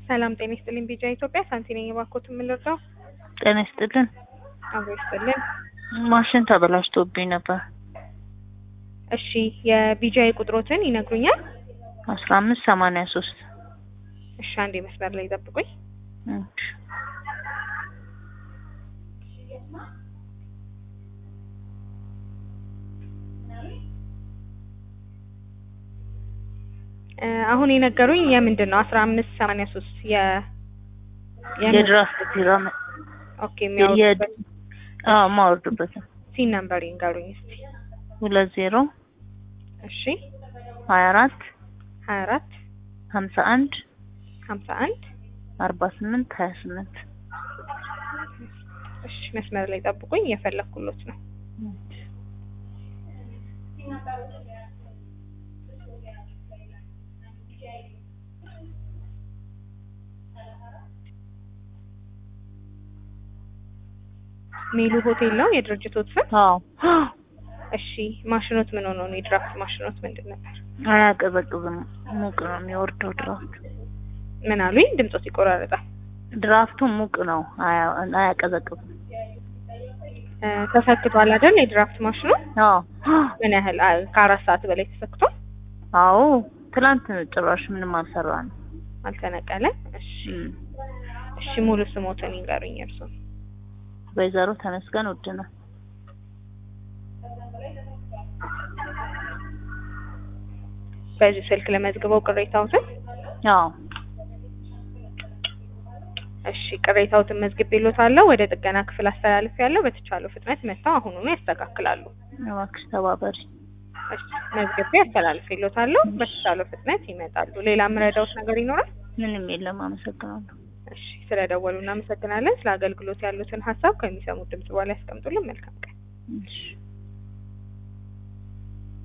ሰላም ጤና ይስጥልኝ። ቢጃ ኢትዮጵያ ሳንቲ ነኝ። እባክዎት የምንረዳው? ጤና ይስጥልን። አብሮ ይስጥልን። ማሽን ተበላሽቶብኝ ነበር። እሺ የቢጃይ ቁጥሮትን ይነግሩኛል? አስራ አምስት ሰማንያ ሶስት እሺ አንዴ መስመር ላይ ጠብቁኝ። እ አሁን የነገሩኝ የምንድን ነው? አስራ አምስት ሰማንያ ሶስት የ የድራፍት ቢራ ኦኬ የሚያወጡበት ማወርድበትን ሲን ነምበር ይንገሩኝ እስቲ። ሁለት ዜሮ እሺ ሀያ አራት ሀያ አራት ሀምሳ አንድ ሀምሳ አንድ አርባ ስምንት ሀያ ስምንት እሺ መስመር ላይ ጠብቁኝ፣ እየፈለኩሎት ነው። ሜሉ ሆቴል ነው የድርጅቶት ስም? አዎ እሺ ማሽኖት ምን ሆኖ ነው? የድራፍት ማሽኖት ምንድን ነበር? አያቀዘቅዝም። ሙቅ ነው የሚወርደው ድራፍቱ። ምን አሉኝ? ድምጾት ይቆራረጣል። ድራፍቱ ሙቅ ነው፣ አያ- አያቀዘቅዝም። እ ተሰክቷል አይደል? የድራፍት ማሽኑ አዎ ምን ያህል አ- ከአራት ሰዓት በላይ ተሰክቷል? አዎ ትላንት ጭራሽ ምንም አልሰራንም። አልተነቀለም? እሺ እም። እሺ ሙሉ ስሞትን ይንገሩኝ እርሶ። ወይዘሮ ተመስገን ውድነህ በዚህ ስልክ ለመዝግበው ቅሬታዎትን አዎ እሺ ቅሬታዎትን መዝግቤልዎታለሁ። ወደ ጥገና ክፍል አስተላልፌያለሁ። በተቻለው ፍጥነት መጥተው አሁኑኑ ያስተካክላሉ። እባክሽ ተባበሪ። እሺ መዝግቤ አስተላልፌልዎታለሁ። በተቻለው ፍጥነት ይመጣሉ። ሌላ የምረዳዎት ነገር ይኖራል? ምንም የለም። አመሰግናለሁ። እሺ ስለደወሉ እናመሰግናለን። ስለ አገልግሎት ያሉትን ሀሳብ ከሚሰሙት ድምጽ በኋላ ያስቀምጡልን። መልካም ቀን።